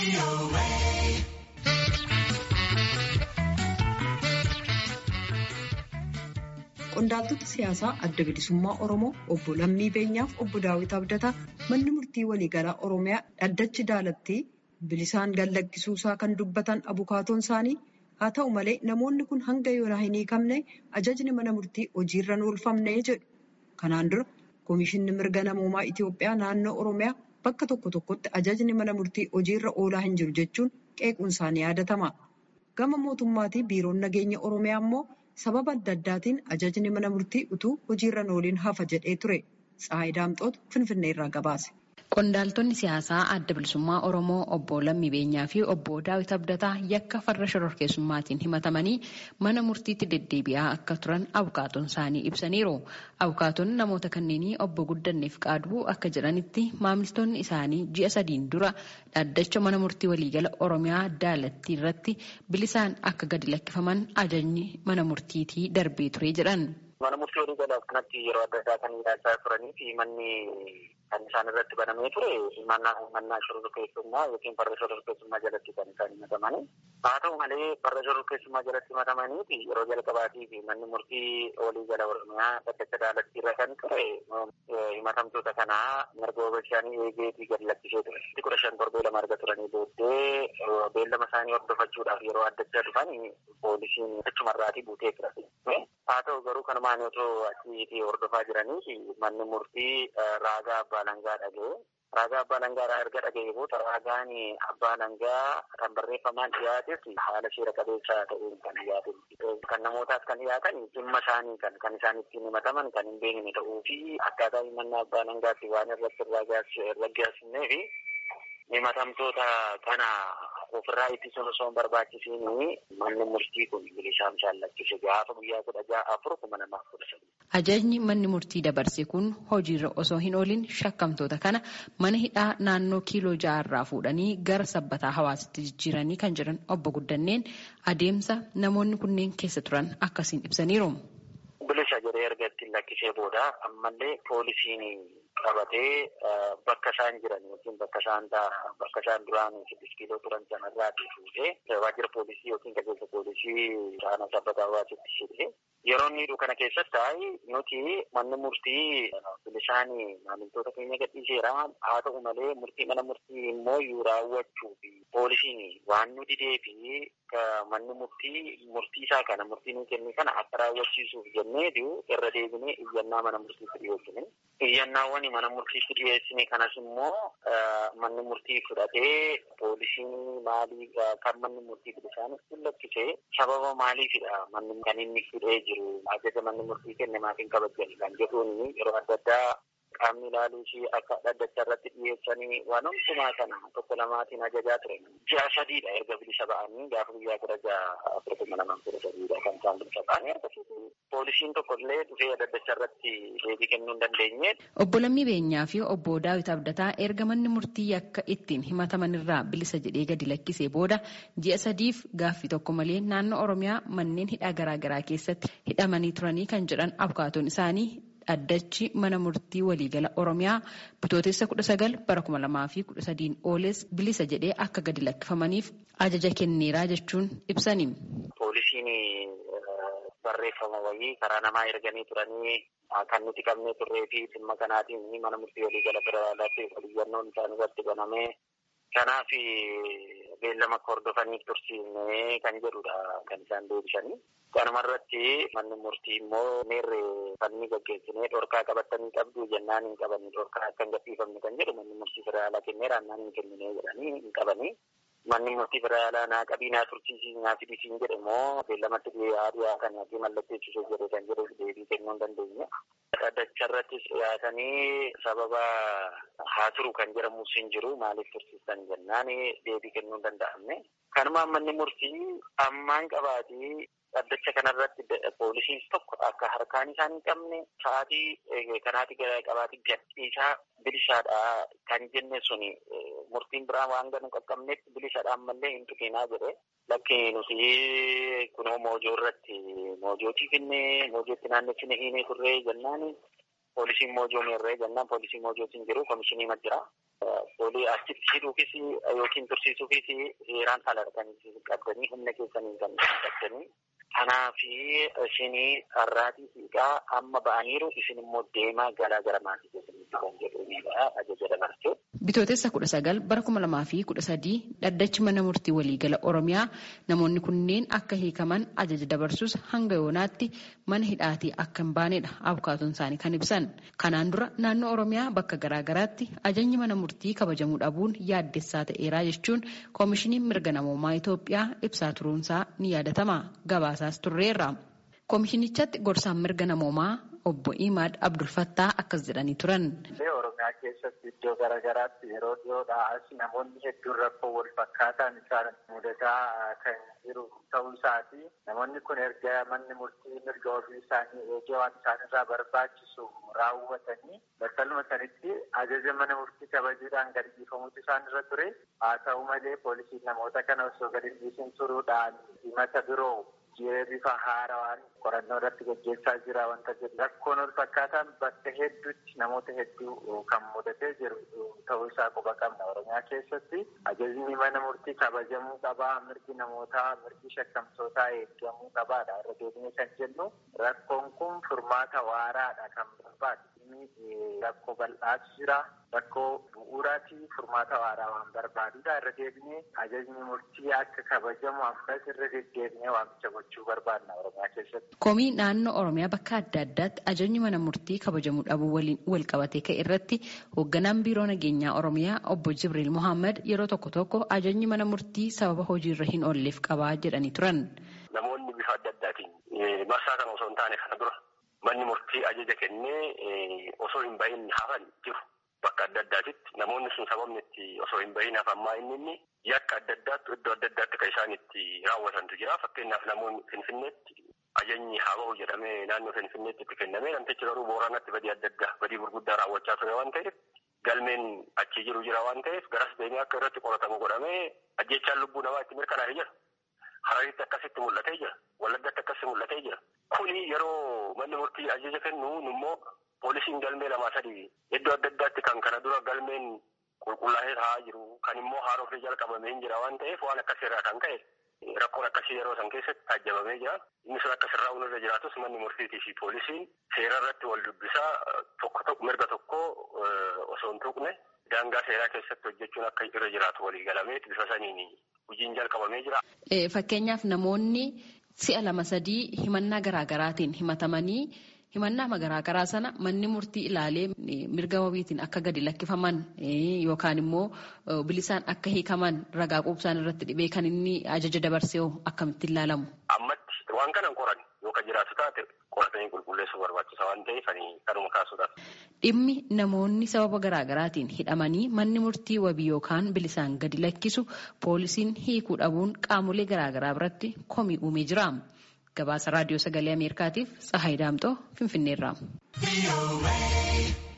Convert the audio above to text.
Qondaaltota siyaasaa adda bilisummaa Oromoo obbo Lammii Beenyaaf obbo Daawit Abdataa manni murtii waliigalaa Oromiyaa dhaddachi daalattii bilisaan gallakkisuusaa kan dubbatan abukaatoon isaanii haa ta'u malee namoonni kun hanga yoonaa hin hiikamne ajajni mana murtii hojiirra hin oolfamne jedhu. Kanaan dura Komishinni Mirga Namoomaa Itiyoophiyaa naannoo Oromiyaa bakka tokko tokkotti ajajni mana murtii hojiirra oolaa hin jiru jechuun qeequun isaanii yaadatama. Gama mootummaatii biiroon nageenya Oromiyaa immoo sababa adda addaatiin ajajni mana murtii utuu hojiirra hin ooliin hafa jedhee ture. Tsaayi Daamxoot Finfinnee irraa gabaase. Qondaaltonni siyaasaa adda bilisummaa Oromoo obbo Lammii Beenyaa fi obbo Daawit Abdataa yakka farra shororkeessummaatiin himatamanii mana murtiitti deddeebi'aa akka turan abukaatoon isaanii ibsaniiru. Abukaatoon namoota kanneenii obbo Guddanneef qaaduu akka jedhanitti maamiltoonni isaanii ji'a sadiin dura dhaddacha mana murtii waliigala Oromiyaa daalattii irratti bilisaan akka gadi lakkifaman ajajni mana murtiitii darbee ture jedhan. Mana murtii waliigalaaf kanatti yeroo adda addaa kan ilaalchaa turanii fi manni kan isaan irratti banamee ture mannaa shororkeessummaa yookiin farra shororkeessummaa jalatti kan isaan himatamani. Haa ta'u malee farra shororkeessummaa jalatti himatamanii fi yeroo jalqabaatii fi manni murtii waliigala Oromiyaa dhaddacha daalattii irra kan ture himatamtoota kanaa mirga isaanii eegeetii gad lakkisee ture. kudha shan torbee lama arga turanii booddee beellama isaanii hordofachuudhaaf yeroo addachaa dhufan poolisiin achumarraatii buutee ture. Haa ta'u garuu kanumaan otoo achiitii hordofaa jiranii manni murtii raagaa abbaa langaa dhagee raagaa abbaa langaa erga dhagee booda raagaan abbaa langaa kan barreeffamaan dhiyaates haala seera qabeessaa ta'uun kan dhiyaate kan namootaaf kan dhiyaatan dhimma isaanii kan kan isaan ittiin himataman kan hin beekne ta'uu fi akkaataa himannaa abbaa langaatti waan irratti raggaasifnee fi himatamtoota kana ofirraa ittisuun osoo hin barbaachisiin manni murtii kun bilisaan isaan lakkise gaafa guyyaa kudha ja'a afur kuma namaaf kudha sadii. Ajajni manni murtii dabarse kun hojiirra osoo hin oolin shakkamtoota kana mana hidhaa naannoo kiiloo ja'arraa fuudhanii gara sabbataa hawaasatti jijjiiranii kan jiran obbo Guddanneen adeemsa namoonni kunneen keessa turan akkasiin ibsaniiru. Bilisa jedhee erga ittiin lakkisee booda ammallee poolisiin qabatee bakka isaan jiran yookiin bakka isaan bakka isaan duraan siddis kiiloo turan sanarraatii fuudhee waajjira poolisii yookiin qajeelcha poolisii aanaa sabbataa hawaasitti shibee yeroo inni hidhu kana keessatti nuti manni murtii bilisaan maamiltoota keenya gadhiiseera haa ta'u malee murtii mana murtii immoo yoo raawwachuu fi poolisiin waan nu didee fi manni murtii murtii isaa kana murtii nu kenne kana akka raawwachiisuuf jennee irra deebinee iyyannaa mana murtiitti dhiyeessine. Iyyannaawwan mana murtiitti dhiyeessine kanas immoo manni murtii fudhatee poolisiin maalii kan manni murtii bilisaanis lakkisee sababa maaliifidha manni kan inni fudhee jiru ajaja manni murtii kenne maatiin kabajjan kan jedhuun yeroo adda addaa qaamni ilaaluu fi akka dhaddacha irratti dhiyeessanii waan hundumaa kana tokko lamaatiin ajajaa ture. Ji'a sadiidha erga bilisa ba'anii gaafa guyyaa kudha ja'a afur kuma lamaan kudha sadiidha kan isaan bilisa ba'anii akkasitti poolisiin tokko illee dhufee dhaddacha irratti deebii kennuu hin dandeenye. Obbo Lammii Beenyaa fi obbo Daawit Abdataa erga manni murtii akka ittiin himataman irraa bilisa jedhee gadi lakkisee booda ji'a sadiif gaaffii tokko malee naannoo Oromiyaa manneen hidhaa garaagaraa keessatti hidhamanii turanii kan jedhan abukaatoon isaanii dhaddachi mana murtii waliigala oromiyaa bitootessa kudha sagal bara kuma lamaa fi kudha sadiin ooles bilisa jedhee akka gadi lakkifamaniif ajaja kenneeraa jechuun ibsani. Poolisiin barreeffama wayii karaa namaa erganii turanii kan nuti qabnee turree fi dhimma kanaatiin mana murtii waliigala federaalaatti waliyyannoon isaan irratti banamee kanaaf beellama akka hordofaniif tursiifnee kan jedhudha kan isaan deebisanii. Kanuma irratti manni murtii immoo meerre fanni gaggeessinee dhorkaa qabatanii qabdu jennaan hin qabanii dhorkaa akka hin gadhiifamne kan jedhu manni murtii federaalaa kenneera annaan hin kennine jedhanii hin qabanii. Manni murtii federaalaa naa qabii naa tursiisii naa fidisiin jedhe immoo beellamatti dhiyaa dhiyaa kan ati mallatteessisuu jedhe kan jedhu deebii kennuu hin dandeenye. Dhaddacha irrattis dhiyaatanii sababa haa turu kan jedhamus hin jiru maaliif tursiistan jennaan deebii kennuu hin danda'amne. Kanumaan manni murtii ammaan qabaatii dhaddacha kanarratti poolisiin tokko akka harkaan isaan hin qabne sa'aatii kanaati qabaati gadhiisaa bilisaadha kan jenne suni murtiin biraa waan ganu qaqqabnetti bilisaadhaan mallee hin tuqinaa jedhe lakki nuti kunoo moojoo irratti moojootii finne moojootti naannessine hiinee turree jennaan poolisiin moojoo meerree jennaan poolisii moojootiin jiru komishinii ma jira. Poolii achitti hidhuufis yookiin tursiisuufis seeraan alartanii qabdanii humna keessanii kan qabdanii. Kanaafi isinii har'aatii siiqaa amma ba'aniiru isin immoo deemaa galaa gara maatii keessanitti kan jedhudha ajaja dabarsee. Bitootessa kudha sagal bara kuma lamaa fi kudha sadii dhaddachi mana murtii waliigala Oromiyaa namoonni kunneen akka hiikaman ajaja dabarsus hanga yoonaatti mana hidhaatii akka hin baanedha abukaatoon isaanii kan ibsan. Kanaan dura naannoo Oromiyaa bakka garaagaraatti ajajni mana murtii kabajamuu dhabuun yaaddessaa ta'eeraa jechuun koomishiniin mirga namoomaa Itoophiyaa ibsaa turuunsaa ni yaadatama. Gabaasaas turreerra. Koomishinichatti gorsaan mirga namoomaa obbo Imaad Abdulfattaa akkas jedhanii turan. Oromiyaa keessatti iddoo garaagaraatti yeroo dhiyoodhaa as namoonni hedduun rakkoo wal fakkaataan isaan mudataa kan jiru ta'uu isaati. Namoonni kun erga manni murtii mirga ofii isaanii eegee waan isaanirraa barbaachisu raawwatanii battaluma sanitti ajaja mana murtii kabajuudhaan gadi dhiifamuutu isaanirra ture. Haa ta'u malee poolisiin namoota kana osoo gadi dhiisin turuudhaan himata biroo jiree bifa haarawaan qorannoo irratti gaggeessaa jira wanta jedhu rakkoon wal fakkaataan bakka hedduutti namoota hedduu kan mudatee jiru ta'uu isaa quba qabna oromiyaa keessatti ajajni mana murtii kabajamuu qabaa mirgi namootaa mirgi shakkamtootaa eegamuu qabaadha irra deebinee kan jennu rakkoon kun furmaata waaraadha kan barbaadu rakkoo bal'aatu jira rakkoo bu'uuraatii furmaata waaraa waan barbaadudha irra deebinee ajajni murtii akka kabajamu ammas irra deddeebinee waamicha gochuu barbaadna oromiyaa keessatti. Komii naannoo Oromiyaa bakka adda addaatti ajajni mana murtii kabajamuu dhabuu waliin wal qabatee ka'e irratti hoogganaan biiroo nageenyaa Oromiyaa obbo Jibriil Mohaammed yeroo tokko tokko ajajni mana murtii sababa hojiirra hin oolleef qabaa jedhanii turan. Namoonni bifa adda addaatiin marsaa kana osoo hin taane kana dura manni murtii ajaja kennee osoo hin bahin hafan jiru. Bakka adda addaatitti namoonni sun sababni itti osoo hin bahin hafammaa inni inni yakka adda addaatti iddoo adda addaatti kan isaan itti raawwatantu jira. Fakkeenyaaf namoonni Finfinneetti ajajni haa bahu jedhamee naannoo Finfinneetti itti kennamee namtichi garuu Booranatti badii adda addaa badii gurguddaa raawwachaa ture waan ta'eef galmeen achi jiru jira waan ta'eef garas deemee akka irratti qoratamu godhamee ajjechaan lubbuu namaa itti mirkanaa'ee jira. Hararitti akkasitti mul'atee jira. Wallaggatti akkasitti mul'atee jira. Kuni yeroo manni murtii ajaja kennu immoo poolisiin galmee lamaa sadii iddoo adda addaatti kan kana dura galmeen qulqullaa'ee taa'aa jiru kan immoo haarofee jalqabamee jira waan ta'eef waan akkasirraa kan ka'e rakkoon akkasii yeroo san keessatti taajjabamee jira. Inni sun akka sirraa irra jiraatus manni murtiitii fi poolisiin seera irratti wal dubbisaa tokko tokko mirga tokko osoo hin tuqne daangaa seeraa keessatti hojjechuun akka irra jiraatu walii galamee bifa saniin hojiin jalqabamee jira. Fakkeenyaaf namoonni si'a lama sadii himannaa garaagaraatiin himatamanii himannaa garaagaraa sana manni murtii ilaalee mirga wabiitiin akka gadi lakkifaman yookaan immoo bilisaan akka hiikaman ragaa quubsaan irratti dhibee kan inni ajaja dabarsee akkamitti ilaalamu. Ammatti waan kanan qoran yookaan jiraatu taate qoratanii qulqulleessuu barbaachisa waan ta'eef kanuma kaasuudhaaf. Dhimmi namoonni sababa garaagaraatiin hidhamanii manni murtii wabii yookaan bilisaan gadi lakkisu poolisiin hiikuu dhabuun qaamolee garaagaraa biratti komii uumee jira. Gabaasa raadiyoo sagalee Ameerikaatiif Tsahaay Daamxoo Finfinneerraa.